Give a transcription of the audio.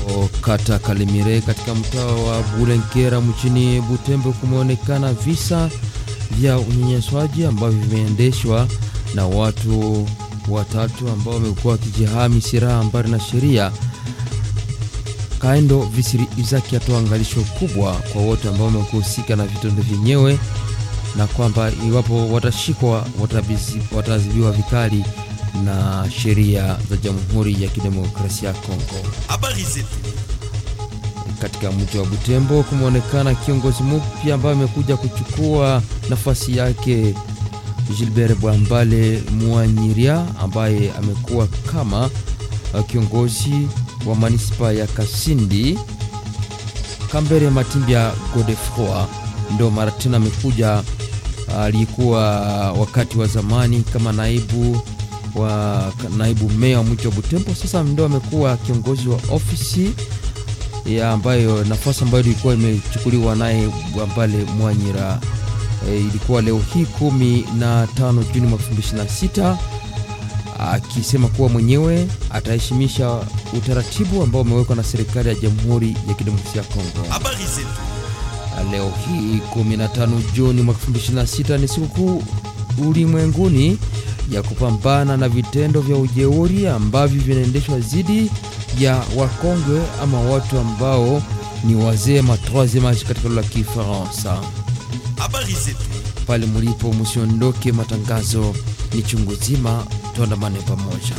kata Kalemire katika mtaa wa Bulenkera mchini Butembo kumeonekana visa vya unyanyasaji ambavyo vimeendeshwa na watu watatu ambao wamekuwa wakijihami silaha mbali na sheria. Kaendo Visiri Izaki atoa angalisho kubwa kwa wote ambao wamekuhusika na vitendo vyenyewe, na kwamba iwapo watashikwa wataadhibiwa vikali na sheria za Jamhuri ya Kidemokrasia ya Kongo. Habari zetu Katika mji wa Butembo kumeonekana kiongozi mpya ambaye amekuja kuchukua nafasi yake Gilbert Bwambale Mwanyiria ambaye amekuwa kama kiongozi wa manispa ya Kasindi. Kambere Matimbya Godefroy ndo mara tena amekuja, alikuwa wakati wa zamani kama naibu wa naibu meya wa mji wa Butembo, sasa ndo amekuwa kiongozi wa ofisi ya ambayo nafasi ambayo ilikuwa imechukuliwa naye Bwambale Mwanyira. E, ilikuwa leo hii kumi na tano Juni mwaka 2026 akisema kuwa mwenyewe ataheshimisha utaratibu ambao umewekwa na serikali ya Jamhuri ya Kidemokrasia ya Kongo. habari zetu Leo hii 15 Juni mwaka 2026 ni sikukuu ulimwenguni ya kupambana na vitendo vya ujeuri ambavyo vinaendeshwa dhidi ya wakongwe ama watu ambao ni wazee ma troisieme age katika lugha ya Kifaransa. habari zetu Pale mlipo msiondoke, matangazo ni chungu zima, tuandamane pamoja.